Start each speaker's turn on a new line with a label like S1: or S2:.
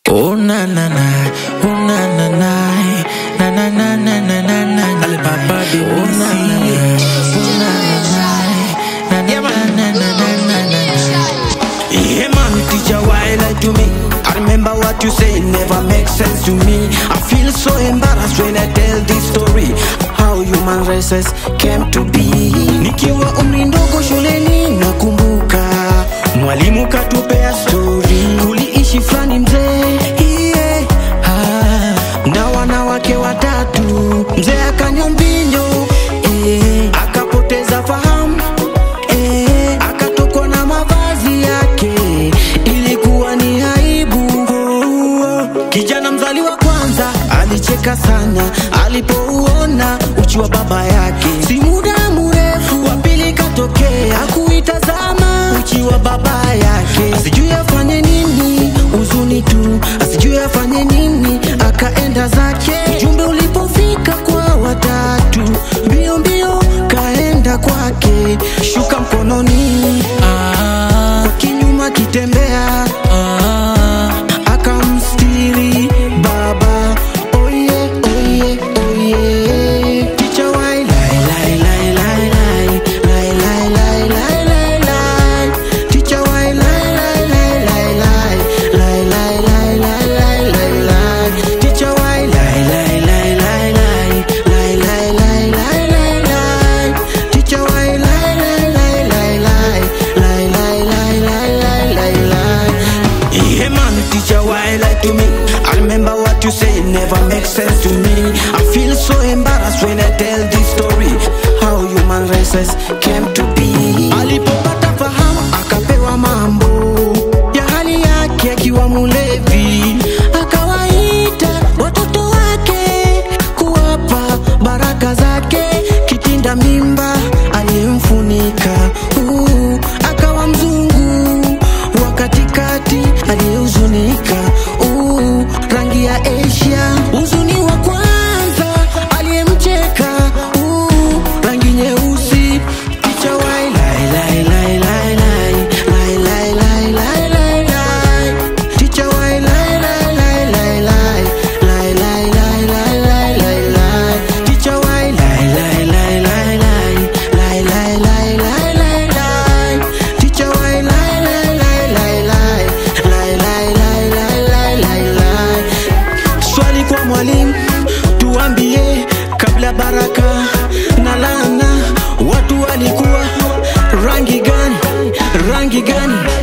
S1: Oh na na na, oh na na na, na na na na na na na.
S2: Alibaba de
S1: Oh na na na, oh na na na, na na na na na na na na.
S2: Yeah, man, teacher, why lie to me? I remember what you say, never makes sense to me. I feel so embarrassed when I tell this story. How human races came to be. Nikiwa umri ndogo shuleni nakumbuka mwalimu katupea story. Kuliishi fulani mzee yeah. ah, na wanawake watatu. Mzee akanywa mbinyo eh, akapoteza fahamu eh, akatokwa na mavazi yake, ilikuwa ni aibu. Kijana mzali wa kwanza alicheka sana alipouona uchi wa baba yake. Si muda mrefu wa pili katokea, akuitazama uchi wa baba yake, asijui afanye nini, huzuni tu, asijui afanye nini, akaenda zake. Ujumbe ulipofika kwa watatu, mbio mbio kaenda kwake, shuka mkononi
S1: Ah,
S2: kwa kinyuma kitembea
S1: ah,
S2: akamstiri baba oye oye oye ticha wai lai lai lai lai lai lai lai lai lai lai lai ticha wai lai lai lai lai lai lai lai lai lai lai lai lai ticha wai lai lai lai lai lai lai lai lai lai lai lai ticha wai lai lai lai lai lai lai lai lai lai lai lai lai yeah, man, teacher, why lie to me? I remember what you say, never makes sense to me. I feel so embarrassed when I tell this story. How human races came to be. Alipopata fahamu, akapewa mambo ya hali yake akiwa mulevi, akawaita watoto wake kuwapa baraka zake, kitinda mimba aliyemfunika uh, akawa mzungu wa katikati aliyehuzunika uh, rangi ya Asia, huzuni wa kwanza aliyemcheka uh, rangi nyeusi picha wai lai lai lai lai lai lai lai lai lai lai lai ticha wai lai lai lai lai lai lai lai lai lai lai lai lai ticha wai lai lai lai lai lai lai lai lai lai lai lai ticha wai lai lai lai lai lai lai lai lai lai lai lai lai swali kwa mwalimu tuambie kabla baraka na laana watu walikuwa rangi gani rangi gani